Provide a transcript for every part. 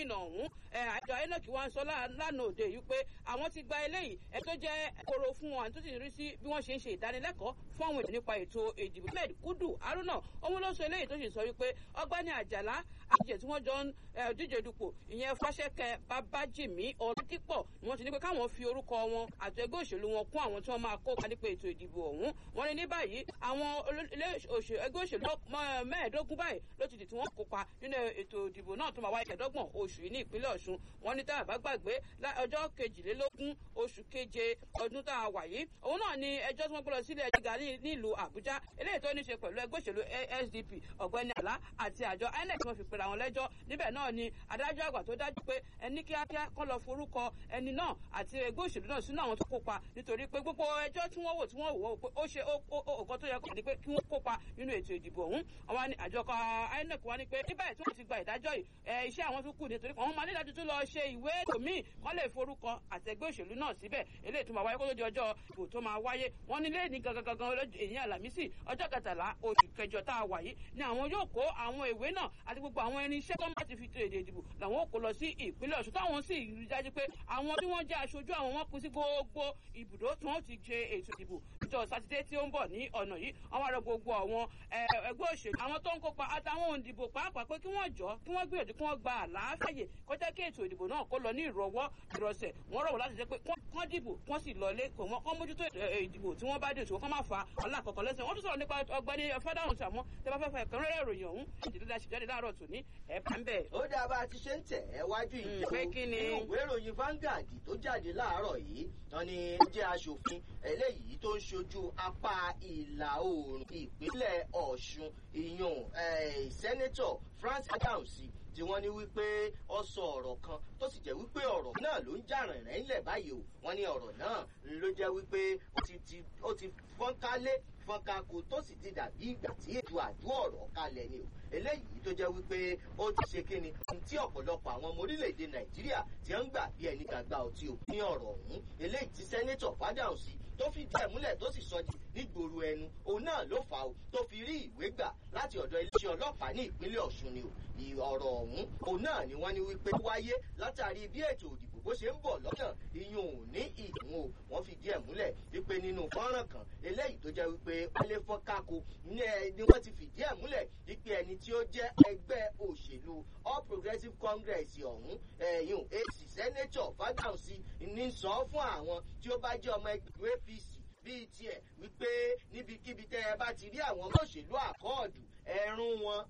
gómìnà ọ̀hún àjọ enoch wa ń sọ lánàá òde yìí pé àwọn ti gba eléyìí ẹ tó jẹ́ koro fún wọn tó sì rí sí bí wọ́n ṣe ń ṣe ìdánilẹ́kọ̀ọ́ fún àwọn èèyàn nípa ètò ìdìbò ahmed kudu haruna òun ló sọ eléyìí tó sì sọ wípé ọgbẹ́ni àjàlá àjẹ tí wọ́n jọ ń díje dupò ìyẹn fáṣẹ́kẹ́ babájìmí ọ̀làdìpọ̀ ni wọ́n ti ní pé káwọn fi orúkọ wọn àti ẹgbẹ́ òṣèlú wọn kún àwọn tí wọ́n máa kópa nípa ètò ìdìbò ọ̀hún wọ́n ní ní báyìí àwọn ẹgbẹ́ òṣèlú mẹ́ẹ̀ẹ́dógún báyìí ló ti dì tí wọ́n kópa nínú ètò ìdìbò náà tó máa wáyé kẹ̀dọ́gbọ̀n oṣù yìí ní ìpínlẹ̀ ọ̀ṣun wọ́n ní tá a bá gbàgbé ọjọ́ kejìlélógún oṣù keje ọdún tá a wà yìí òun náà ni ẹjọ́ tí wọ́n gbé lọ sílé ẹjọ́ nílùú àbújá eléyìí tó ní ṣe pẹ̀lú ẹgbẹ́ òṣèlú sdp ọ̀gbẹ́ni àlá àti àjọ inec tí wọ́n fi pera wọn lẹ́jọ́ níbẹ̀ náà ni adájọ́ àgbà tó dájú pé ẹni kíákíá kọ́ lọ forúkọ ẹni náà àti ẹgbẹ́ òṣèlú náà sínú àwọn tó kópa nítorí pé gbogbo ẹjọ́ tí wọ́n wò tí wọ́n wò pé ó ṣe ọkọ tó yẹ kó ní pé kí wọ́n kópa nínú ètò ìdìbò ọ̀hún àwọn ni àjọ inec wá ní pé níbẹ̀ tí wọ́n ti gba ìdájọ́ yìí iṣẹ́ àwọn tó kù nítorí àwọn máa nílájú tó lọ ṣe ìwé ètò míì kọ́ lè forúkọ àtẹgbẹ́ òṣèlú náà síbẹ̀ eléyìí tó máa wáyé kó tó di ọjọ́ ìbò tó máa wáyé wọ́n ní lẹ́ẹ̀ni gangan gangan èyí àlàmísì ọjọ́ kẹtàlá oṣù kẹjọ tá a wà yìí ni àwọn yóò kó àwọn ìwé náà àti gbogbo àwọn ẹni iṣẹ́ tó máa ti fi èdè ìdìbò làwọn ò kó lọ sí ìpínlẹ̀ ọ̀ṣun táwọn sì rí dájú pé àwọn tí wọ́n jẹ́ aṣojú àwọn wọn kú sí gbogbo ibùdó tí wọ́n ti ṣe ètò ìdìbò ìjọ sátidé tí ó ń bọ̀ ní ọ̀nà yìí àwọn ará gbogbo àwọn ẹgbẹ́ òṣèlú àwọn tó ń kópa àtàwọn òǹdìbò pàápàá pé kí wọ́n jọ kí wọ́n gbìyànjú kí wọ́n gba àlàáfẹ́yè kọjá kí ètò ìdìbò náà kó lọ ní ìrọwọ́ ìrọsẹ̀ wọ́n rọ̀wọ́ láti jẹ́ pé kán dìbò kán sì lọlé kò wọ́n kán mójútó ìdìbò tí wọ́n bá dé òṣùwọ̀n kán má fa ọ̀la àkọ́kọ́ lẹ́sẹ̀ wọ́n tún sọ̀rọ̀ nípa ọgbẹ́ni fẹ́dáhùn sàmọ́ tẹ́ bá fẹ́ fẹ́ kàn rẹ́rẹ́ ìròyìn ọ̀hún ìdílé dáṣì jáde láàárọ̀ tòní ẹ̀ bá ń bẹ̀. ó dáa bá a ti ṣe ń tẹ̀ ẹ́ wájú ìjọba nínú ìwé ìròyìn Vanguard tó jáde láàárọ̀ yìí wọn ni ó jẹ́ aṣòfin eléyìí tó ń ṣojú apá ìlà oòrùn ìpínlẹ̀ Ọ̀ṣun ìyún sẹ́nẹ́tọ̀ France Adams tí wọ́n ní wípé ó sọ ọ̀rọ̀ kan tó sì jẹ́ wípé ọ̀rọ̀ náà ló ń jà rìnrìn ńlẹ̀ báyìí o wọ́n ní ọ̀rọ̀ náà ló jẹ́ wípé ó ti fọ́nkálé fọ́nkako tó sì ti dàbí ìgbà tí ètò àdó ọ̀rọ̀ kalẹ̀ ni o eléyìí tó jẹ́ wípé ó ti ṣe kíni tí ọ̀pọ̀lọpọ̀ àwọn ọmọ orílẹ̀-èdè Nàìjíríà ti ń gbà bí ẹni gbàgbà ọtí o ní ọ̀rọ̀ ọ̀hún eléyìí tí sẹ́nẹ́tọ̀ Fádáhùn sí tó fi díẹ̀ múlẹ̀ tó sì sọ di nígboro ẹnu òun náà ló fà ó tó fi rí ìwé gbà láti ọ̀dọ̀ iléeṣẹ́ ọlọ́pàá ní ìpínlẹ̀ Ọ̀ṣun ni o ọ̀rọ̀ ọ̀hún òun náà ni wọ́n ní wípé wáyé látàrí bí ètò òdìbò bó ṣe ń bọ̀ lọ́nà ìyún ò ní ìdùn o wọ́n fi díẹ̀ múlẹ̀ wípé nínú fọ́nrán kan eléyìí tó jẹ́ wípé wálé fọ́n kákó ni wọ́n ti fi díẹ̀ múlẹ̀ wípé ẹni tí ó jẹ́ ẹgbẹ́ òṣèlú All Progressives Congress ọ̀hún ẹ̀yún èsì sẹ́nẹ́tọ̀ Fádáhùnsí ní sọ fún àwọn tí ó bá jẹ́ ọmọ ẹgbẹ́ APC bíi tiẹ̀ wípé níbikíbi tẹ́ ẹ bá ti rí àwọn ọmọ òṣèlú àkọọ̀dù ẹ̀rùn wọn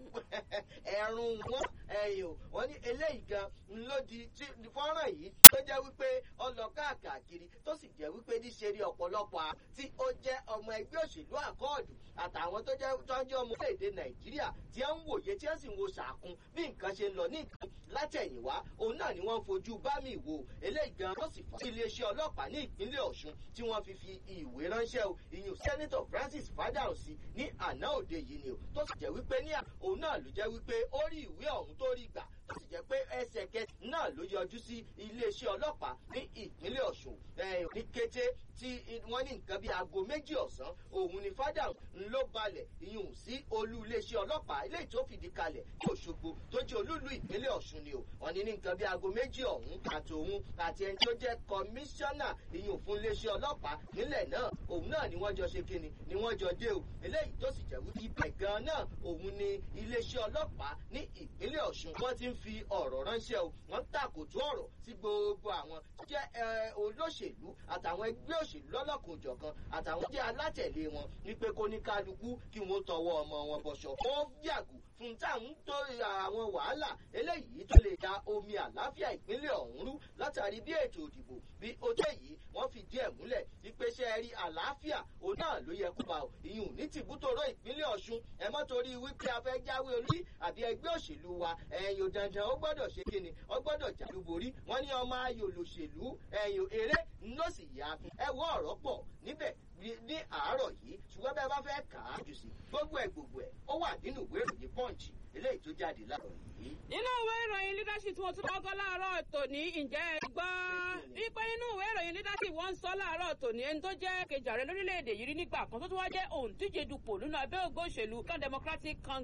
ẹ̀rùn wọn ẹ̀yìn wọ́n ní eléyìí gan ló di fọ́nrán yìí tó jẹ́ wípé ó lọ káàkiri tó sì jẹ́ wípé níṣe rí ọ̀pọ̀lọpọ̀ tí ó jẹ́ ọmọ ẹgbẹ́ òṣèlú àkọọ̀dù àtàwọn tó jẹ́ tọ́jú ọmọ orílẹ̀-èdè nàìjíríà tí ó ń wòye tí ó sì ń wo sàkún bí nǹkan ṣe ń lọ ní nǹkan látẹ̀yìnwá òun náà ni wọ́n ń fojú bá mi wò eléyìí gan ló sì fà sí iléeṣẹ́ ọlọ́pàá ní ìpínlẹ̀ ọ̀ṣun tí wọ́n fi fi ìwé ránṣẹ́ o ìyún sẹ́nitọ̀ francis fadahunsi ní àná òde yìí ni o tó sì jẹ́ wípé ní òun náà ló jẹ́ wípé ó rí ìwé ọ̀hún tó rí gbà tó sì jẹ́ pé ẹsẹ̀kẹsẹ̀ náà ló yọjú sí iléeṣẹ́ ọlọ́pàá ní ìpínlẹ̀ ọ̀ṣun ní kété tí wọ́n ní nǹkan bíi aago méjì ọ̀sán òun ni fádà ló balẹ̀ ìyún sí olú iléeṣẹ́ ọlọ́pàá eléyìí tó fìdí kalẹ̀ ní òṣogbo tó jẹ́ olúlu ìpínlẹ̀ ọ̀ṣun ni o wọ́n ní ní nǹkan bíi aago méjì ọ̀hún àtòun àti ẹni tó jẹ́ kọmíṣánná ìyún fún iléeṣẹ́ ọlọ́pàá nílẹ̀ náà òun náà ni wọ́n jọ ṣe kíni ni wọ́n jọ dé o eléyìí tó sì jẹ́ wípé ibẹ̀ gan náà òun ni iléeṣẹ́ ọlọ́pàá ní ìpínlẹ̀ ọ̀ṣun wọ́n ti ń fi ọ̀rọ̀ ránṣẹ́ o wọ́n tàkòtò ọ̀rọ̀ sí gbogbo àwọn tó jẹ́ olóṣèlú àtàwọn ẹgbẹ́ òṣèlú lọ́lọ́kùnjọ̀kan àtàwọn jẹ́ alátẹ̀lé wọn wípé kó ní kálukú kí wọ́n tọwọ́ ọmọ wọn bọ̀ṣọ̀ wọ́n yàgò fún táwọn tó àwọn wàhálà eléyìí tó lè da omi àláfíà ìpínlẹ̀ ọ̀hún rú látàrí bí ètò òdìbò bí ó jẹ́ yìí wọ́n fi díẹ̀ múlẹ̀ ìpèsè rí àláfíà òun náà ló yẹ kó bá o ìyún ní tìbútòrò ìpínlẹ̀ ọ̀ṣun ẹ mọ́ torí wípé a fẹ́ jáwé olú àbí ẹgbẹ́ òṣèlú wa ẹ̀yìn dandan ó gbọ́dọ̀ ṣe kíni ó gbọ́dọ̀ jàlúborí wọ́n ní ọmọ ayò lòṣèlú ẹ̀yìn eré ló sì yá ẹ wọ́ ọ̀rọ̀ pọ̀ níbẹ̀ ní àárọ̀ yìí ṣùgbọ́n bẹ́ẹ̀ bá fẹ́ kà á jù sí gbogbo ẹ̀ gbogbo ẹ̀ ó wà nínú ìwé ìròyìn punch eléyìí tó jáde láàárọ̀ yìí. nínú ìwé ìròyìn leadership tí wọ́n tún lọ́gọ́ láàárọ̀ tòní ǹjẹ́ ẹ gbọ́ wípé nínú ìwé ìròyìn leadership wọ́n ń sọ láàárọ̀ tòní ẹni tó jẹ́ kejì ààrẹ lórílẹ̀‐èdè yìí rí nígbà kan tó tún wá jẹ́ òǹdíje dupò nínú abẹ́ ògbó òṣèlú kan democratic congress